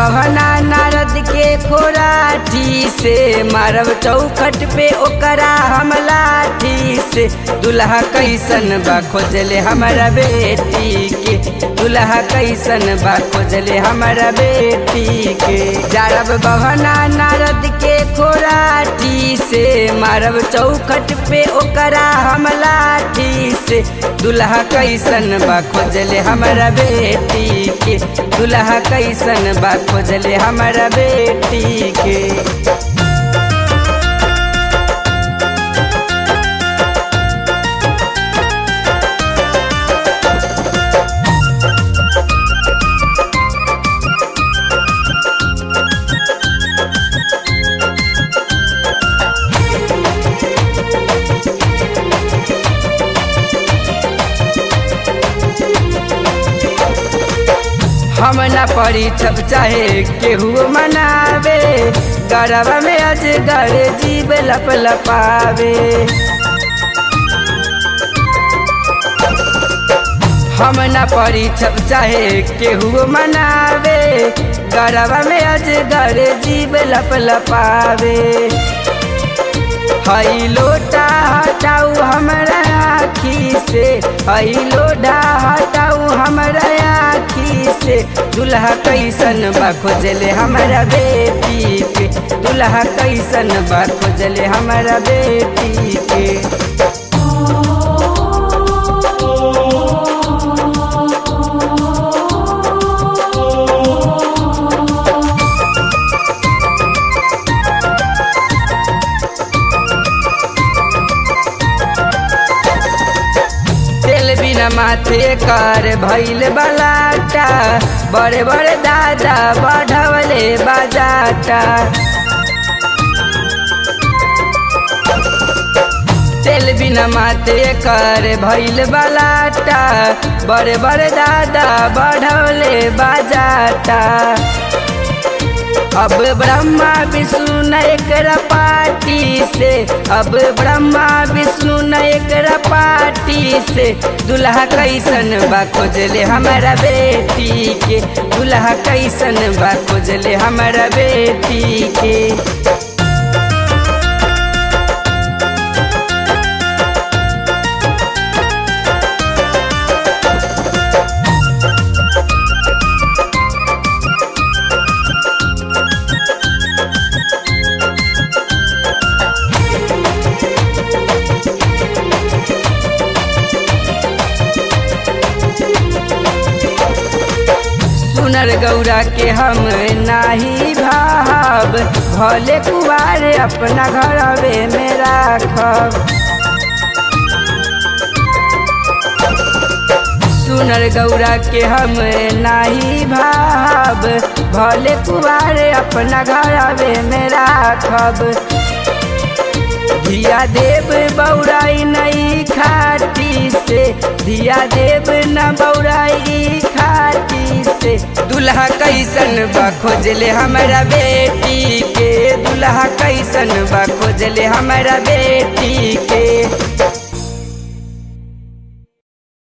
बहना नारद के खोराठी से मारब चौखट पे ओकरा हम लाठी से दुल्हा कैसन बा खोजले हमारा बेटी के दुल्हा कैसन बा खोजले हमारा बेटी के जारब बहना नारद के खोराठी से मारब चौखट पे ओकरा हम लाठी से दुल्हा कैसन बा खोजले हमारा बेटी के दुल्हा कैसन बा खोजले हमारा बेटी के हम न पड़ी छप चाहे केहू मनावे गरबा में अजगर जीव लप लपावे हम न पड़ी छप चाहे केहू मनावे गरबा में अजगर जीव लप लपावे हई लोटा हटाऊ हमरा आखी से हई लोटा हटाऊ हमरा आखी से दुल्हा कैसन बा खोजले हमारा बेटी के दुल्हा कैसन बा खोजले हमारा बेटी के तेल बिना माथे कर भैल बलाटा बड़े बड़े दादा बढ़वले बाजाटा तेल बिना माथे कर भैल बलाटा बड़े बड़े दादा बढ़वले बाजाटा अब ब्रह्मा विष्णु न एकरा पार्टी से अब ब्रह्मा विष्णु न एकरा पार्टी से दुल्हा कैसन बा खोजले हमारा बेटी के दुल्हा कैसन बा खोजले हमारा बेटी के सुनर गौरा के हम नाही भाव भले कुआर अपना घरवे में राखब सुनर गौरा के हम नाही भाव भले कुआर अपना घरवे में राखब धिया देव बौराई नई खाटी से धिया देव न बौराई खाटी से दुल्हा कैसन बा खोजले हमारा बेटी के दुल्हा कैसन बा खोजले हमारा बेटी